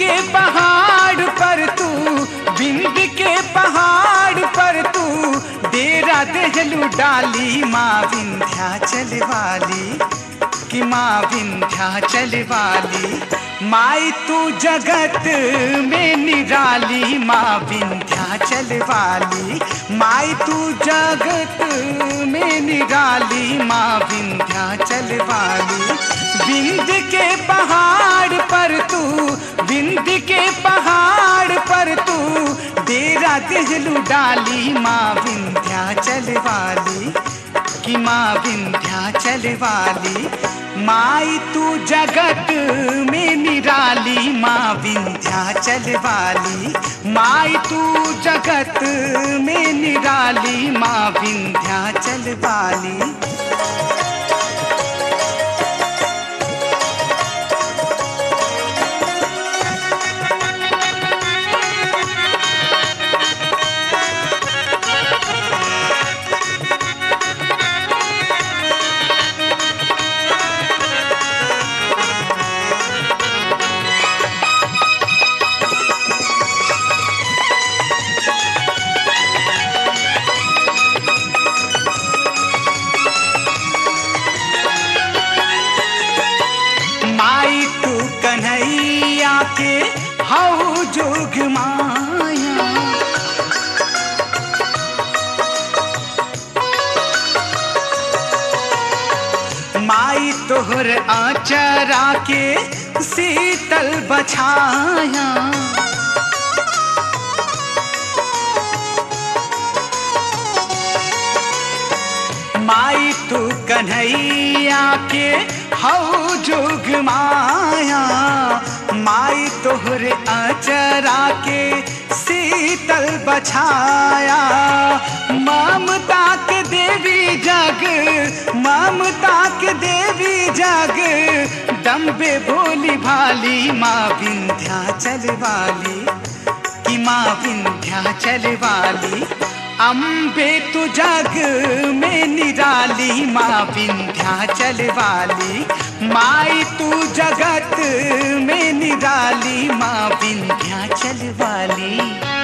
के पहाड़ पर तू बिंद के पहाड़ पर तू डेरा देहलू डाली माँ विंध्याचल वाली कि माँ विंध्याचल वाली माई तू जगत में निराली माँ विंध्याचल वाली माई तू जगत में निराली माँ विंध्याचल वाली बिंद के पहाड़ पर तू बिंद के पहाड़ पर तू डेरा देहलू डाली माँ विंध्याचल वाली कि माँ विंध्याचल वाली माई तू जगत में निराली माँ विंध्याचल वाली माई तू जगत में निराली माँ विंध्याचल वाली माई तू कन्हैया के हऊ जोग माया माई तोहर आचरा के शीतल बछाया माई तू कन्हैया के हऊ जोग माया माई तोहरे अचरा के शीतल बछाया ममता के देवी जग ममता के देवी जग दम्बे भोली भाली माँ विंध्याचल वाली कि माँ विंध्याचल वाली अम्बे तू जग में निराली माँ विंध्याचल वाली माई तू जगत में निराली माँ विंध्याचल वाली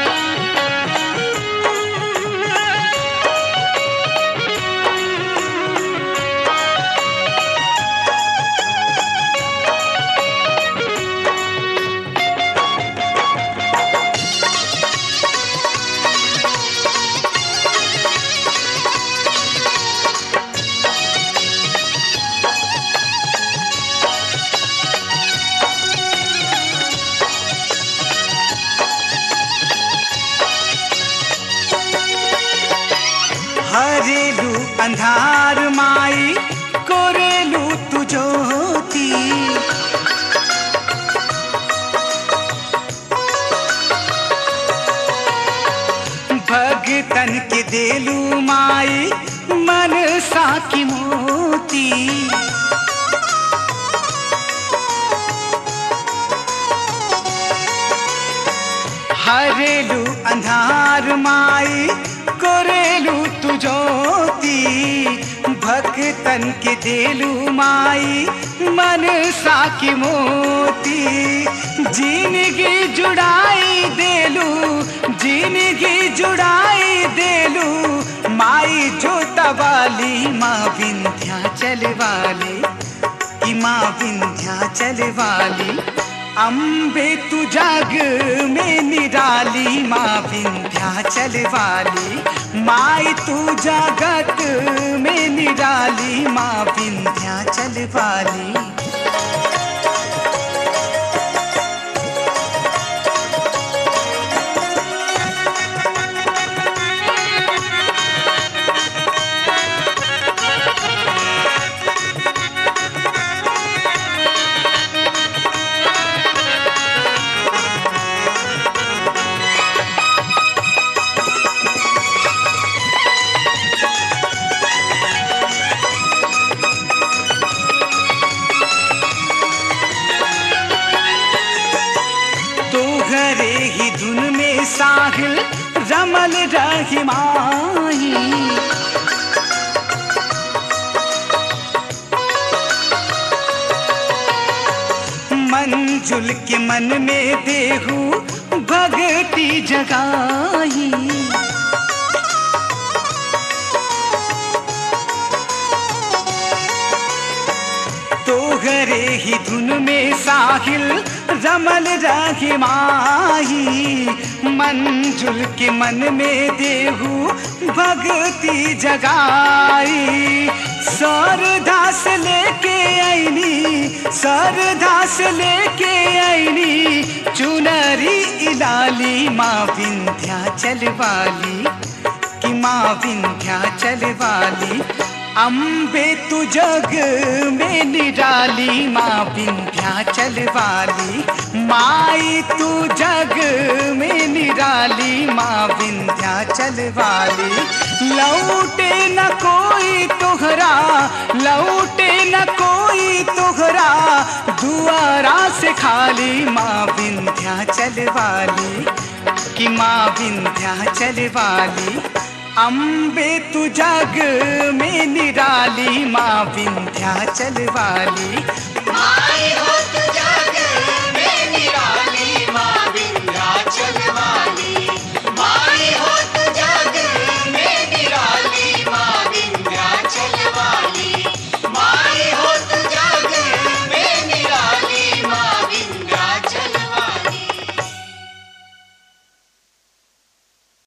हरेलू अंधार माई कोरेलू तू ज्योति भगतन के देलू माई मन सा की मोती हरेलू अंधार माई कोरेलू तू ज्योति भक्तन के देलू माई मन सा की मोती जिंदगी जुड़ाई देलू जिंदगी जुड़ाई देलू माई जोता वाली माँ विंध्याचल वाली कि माँ विंध्याचल वाली अम्बे तू जग में निराली माँ विंध्याचल वाली माई तू जगत में निराली माँ विंध्याचल वाली तो घरे ही धुन में साहिल रमल रही माही मंजुल के मन में देहू भगती जगाई तोहरे ही धुन में साहिल रमल रही माही मंजुल के मन में देहू भगती जगाई सरदास लेके आईनी सरदास लेके आईनी चुनरी इलाली माँ विंध्याचल वाली कि माँ विंध्याचल वाली अम्बे तू जग में निराली माँ विंध्याचल वाली माई तू जग में निराली माँ विंध्याचल वाली लौटे न कोई तोहरा लौटे न कोई तोहरा दुआरा से खाली माँ विंध्याचल वाली कि माँ विंध्याचल वाली अम्बे तू जग में निराली माँ विंध्याचल वाली माई हो